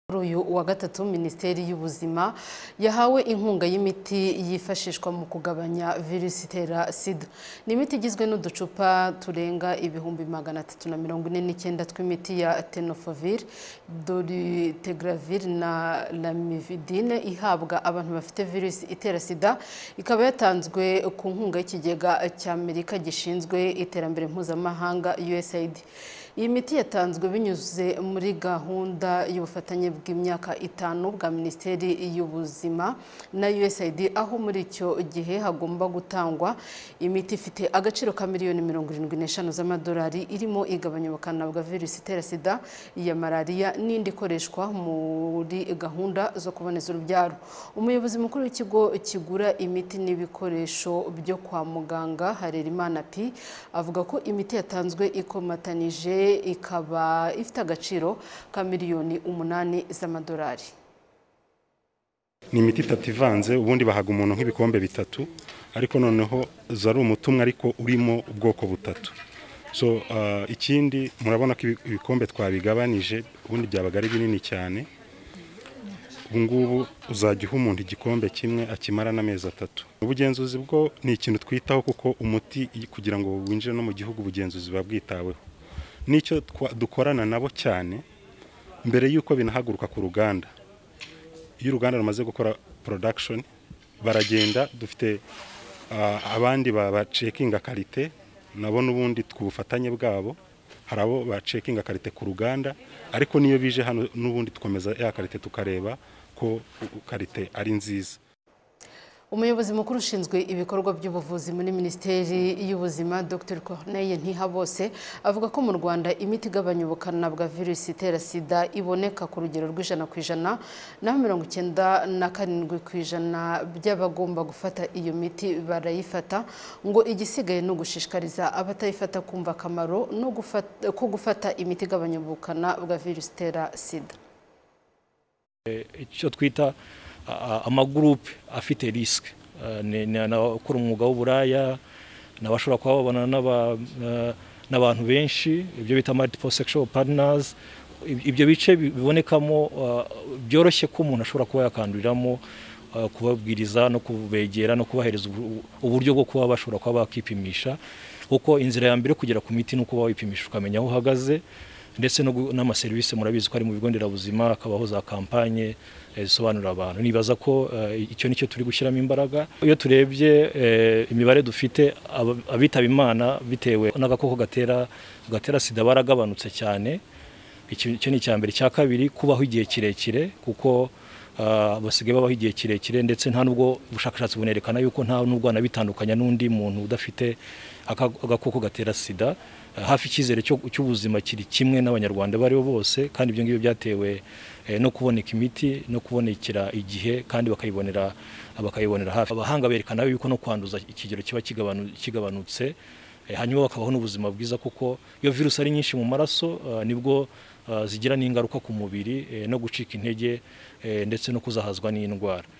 Kuri uyu wa gatatu Minisiteri y'Ubuzima yahawe inkunga y'imiti yifashishwa mu kugabanya virusi itera sida ni imiti igizwe n'uducupa turenga ibihumbi magana atatu na mirongo ine n'icyenda tw'imiti ya tenofovir dolutegravir na lamivudine ihabwa abantu bafite virusi itera sida ikaba yatanzwe ku nkunga y'ikigega cy'Amerika gishinzwe iterambere mpuzamahanga USAID iyi miti yatanzwe binyuze muri gahunda y'ubufatanye bw'imyaka itanu bwa Minisiteri y'Ubuzima na USAID aho muri icyo gihe hagomba gutangwa imiti ifite agaciro ka miliyoni mirongo irindwi n'eshanu z'amadolari irimo igabanya ubukana bwa virusi itera sida iya malariya n'indi ikoreshwa muri gahunda zo kuboneza urubyaro umuyobozi mukuru w'ikigo kigura imiti n'ibikoresho byo kwa muganga Harerimana P avuga ko imiti yatanzwe ikomatanije ikaba ifite agaciro ka miliyoni umunani z'amadolari ni imiti itatu ivanze ubundi bahaga umuntu nk'ibikombe bitatu ariko noneho uza ari umutumwa ariko urimo ubwoko butatu so ah, ikindi murabona ko ibi- ibikombe twabigabanije ubundi byabaga ari binini cyane ubu ngubu uzajya uha umuntu igikombe kimwe akimara n'amezi atatu ubugenzuzi bwo ni ikintu twitaho kuko umuti i- kugira ngo winjire no mu gihugu ubugenzuzi buba bwitaweho n'icyo twa- dukorana nabo cyane mbere y'uko binahaguruka ku ruganda iyo uruganda rumaze gukora production baragenda dufite ah, abandi bacekinga karite nabo n'ubundi tw'ubufatanye bwabo hari abo bacekinga karite ku ruganda ariko n'iyo bije hano n'ubundi dukomeza ya karite tukareba ko karite ari nziza umuyobozi mukuru ushinzwe ibikorwa by'ubuvuzi muri minisiteri y'ubuzima dr corneille ntihabose avuga ko mu rwanda imiti igabanya ubukana bwa virusi itera sida iboneka ku rugero rw'ijana ku ijana naho mirongo icyenda na karindwi ku ijana by'abagomba gufata iyo miti barayifata ngo igisigaye ni ugushishikariza abatayifata kumva akamaro no gufata- ko gufata imiti igabanya ubukana bwa virusi itera sida icyo twita a- a- amagurupe afite risike n'abakora umwuga w'uburaya n'abashobora kuba babana n'aba- eh, n'abantu benshi ibyo bita multiple sexual partners Ib- ibyo bice bi- bibonekamo eh, byoroshye ko umuntu ashobora kuba yakanduriramo eh, kubabwiriza no kubegera no kubahereza ubu- uburyo bwo kuba bashobora kuba bakipimisha kuko inzira ya mbere yo kugera ku miti ni ukuba wipimisha ukamenya aho uhagaze ndetse no gu- n'amaserivisi murabizi ko ari mu bigo nderabuzima hakabaho za kampanye eh, zisobanurira abantu nibaza ko eh, icyo nicyo turi gushyiramo imbaraga iyo turebye eh, imibare dufite aba- abitaba imana bitewe n'agakoko gatera gatera sida baragabanutse cyane Iki- icyo ni icya mbere icya kabiri kubaho igihe kirekire kuko ah, basigaye babaho igihe kirekire ndetse nta nubwo ubushakashatsi bunerekana yuko nta nubwo anabitandukanya n'undi muntu udafite aka- agakoko gatera sida Ah, hafi icyizere cyo- cy'ubuzima kiri kimwe n'abanyarwanda abo aribo bose kandi ibyo ngibyo byatewe eh, no kuboneka imiti no kubonekera igihe kandi bakayibonera bakayibonera hafi abahanga berekana yuko no kwanduza ikigero kiba kigabanu- kigabanutse Eh, hanyuma bakabaho n'ubuzima bwiza kuko iyo virusi ari nyinshi mu maraso ah, nibwo ah, zigira n'ingaruka ku mubiri eh, no gucika intege eh, ndetse no kuzahazwa n'indwara